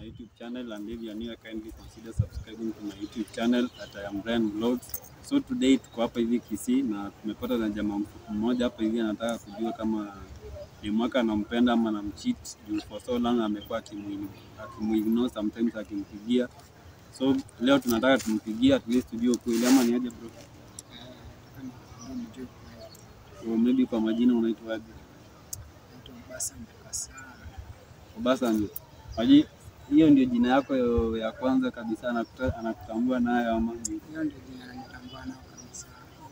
YouTube channel and if you are new kindly consider subscribing to my YouTube channel at I am Brian Vlogs. So today tuko hapa hivi Kisii na tumepata na jamaa mmoja hapa hivi anataka kujua kama ni mwaka anampenda ama anamcheat juu for so long amekuwa akimuignore sometimes akimpigia. So leo tunataka tumpigie at least tujue ukweli ama ni aje bro. So maybe kwa majina unaitwa aje? Obasanjo. Maji hiyo ndio jina yako ya kwanza kabisa anakuta, anakutambua nayo ama ni- Hiyo ndio jina ananitambua nao kabisa.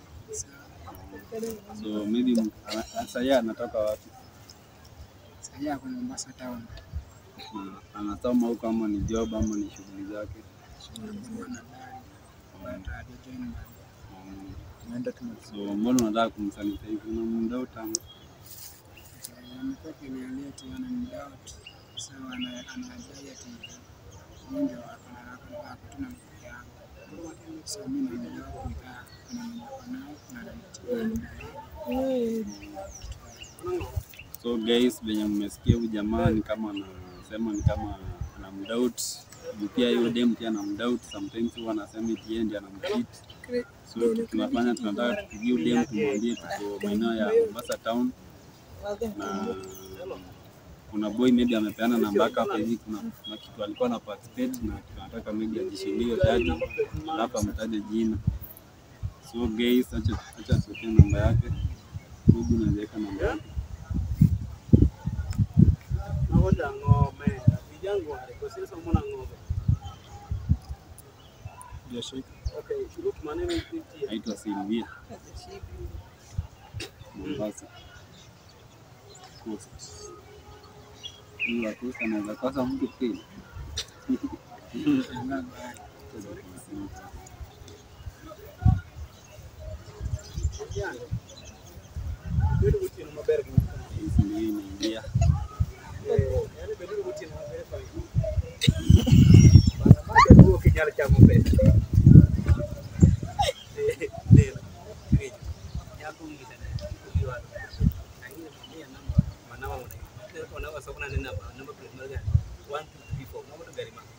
so maybe m- ana- sasa yeye anatoka wapi? Sasa ako Mombasa town. Na Anasoma huko ama ni job ama ni shughuli zake? Anasema na gari. But hajajoin bado. Mm. Tunaenda tuna So mbona unataka kumsanitize? Unamdao tamu. amekuwa kiniambia tu ana mdoubt. So ana anadai ati mimi ndio ako na ako ako tu na mke yangu. So mimi na mdoubt nikaa kuna mwenye ako nao na ananitia So guys, venye mmesikia huyu jamaa ni kama anasema ni kama anamdoubt. Juu Pia hiyo dem pia anamdoubt sometimes huwa anasema eti yeye ndiye anamcheat. So kitu tunafanya tunataka tupigie huyu dem tumwambie tuko maeneo ya Mombasa town na kuna boy maybe amepeana namba yake hapa hivi, kuna, kuna kitu alikuwa na participate na tunataka maybe ajishindie tatu, alafu amtaje jina. So guys, acha acha tuweke namba yake, maybe unaweza weka namba yake. Nagoda ng'ombe. Vijangu wale kwa sasa mbona ng'ombe? Okay, look my name is Fifty. Naitwa Silvia Mombasa Coast. Hii wa Coast anaweza kosa mtu kweli. Shangaa gari. Vijangu. Bedu buti na maber gi. Hizi ndio inaingia. Yaani bedu buti na maber fa. Bana mabe huo kinyala cha ng'ombe. Ndio. Yako ngita na kujiwa. Angine mia namba manawa mwana. Ndio kwa nawa sokona nina namba namba plate moja. 1 2 3 4. Ng'ombe gari ma.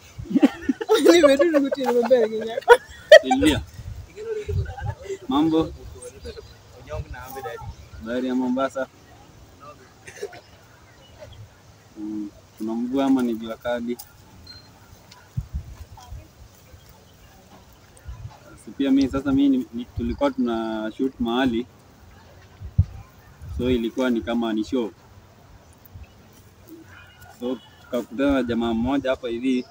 Silvia, mambo Onyong na ambe dadi. habari ya Mombasa? Mm, kuna mvua ama ni jua kali? Si pia mimi sasa mimi ni- ni- tulikuwa tuna shoot mahali so ilikuwa ni kama ni show so tukakutana na jamaa mmoja hapa hivi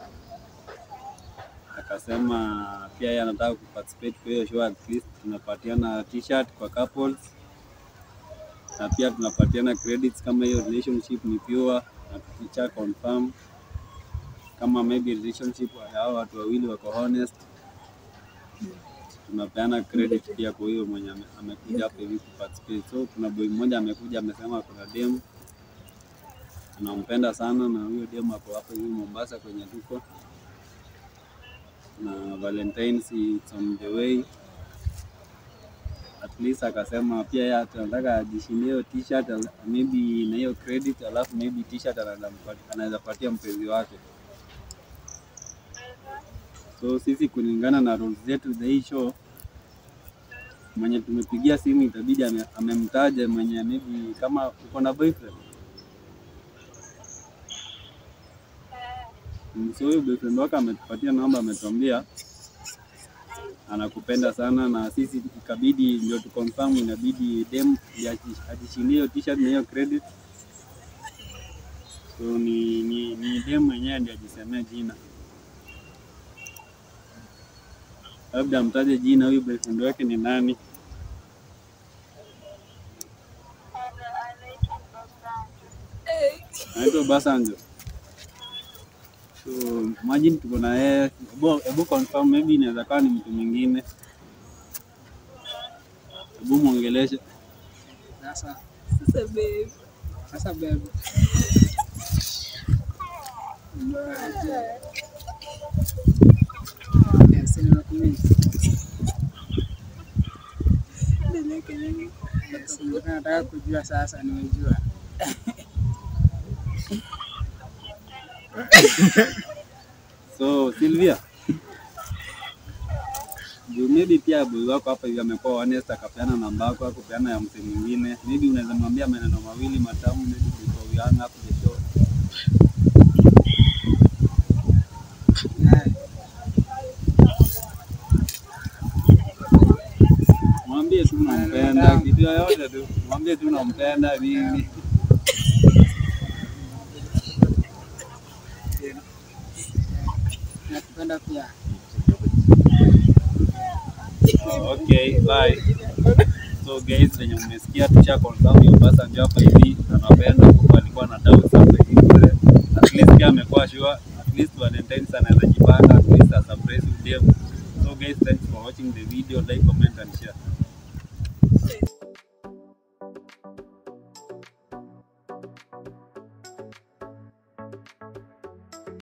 akasema pia yeye anataka kuparticipate kwa hiyo show, at least tunapatiana t-shirt kwa couples na pia tunapatiana credits kama hiyo relationship ni pure na tukicha confirm kama maybe relationship ya hao watu wawili wako honest, tunapeana credit pia kwa hiyo mwenye ame- amekuja hapa hivi kuparticipate. So kuna boy mmoja amekuja amesema kuna dem anampenda sana, na huyo dem ako hapa hivi Mombasa kwenye tuko na Valentine's it's on the way at least akasema pia yeye anataka ajishindie hiyo t-shirt al- maybe na hiyo credit, alafu maybe t-shirt anaweza mpati- anaweza patia mpenzi wake. So sisi kulingana na rules zetu za hii show, mwenye tumepigia simu itabidi ame- amemtaja mwenye maybe kama uko na boyfriend Mm, so huyo boyfriend wake ametupatia namba, ametuambia anakupenda sana, na sisi ikabidi ndio tu confirm, inabidi dem ndiye aji- ajishindie hiyo t-shirt na hiyo credit. So ni, ni, ni dem mwenyewe ndiye ajisemea jina, labda amtaje jina, huyu boyfriend wake ni nani? Anaitwa Basanjo. So imagine tuko na yeye, hebu hebu confirm, maybe inaweza kuwa ni mtu mwingine. Hebu mwongeleshe. Sasa Sasa babe. sasa babe. Eh, si nimekumiss. Si nilikuwa nataka kujua sasa nimejua. So Sylvia, juu maybe pia boy wako hapa hivi amekuwa honest, akapeana namba yako, akapeana ya mtu mwingine, maybe unaweza mwambia maneno mawili matamu, maybe before we hang up the show. naye Mwambie tu unampenda, kitu yoyote tu, mwambie tu unampenda nini. nakupenda pia. Oh, okay, bye. So guys, venye mmesikia tusha confirm hiyo basa ndio hapa hivi anapenda kwa alikuwa na doubt hapa hivi. At least pia amekuwa sure at least Valentine's anaweza jipanga at least a surprise with them. So guys, thanks for watching the video, like, comment and share.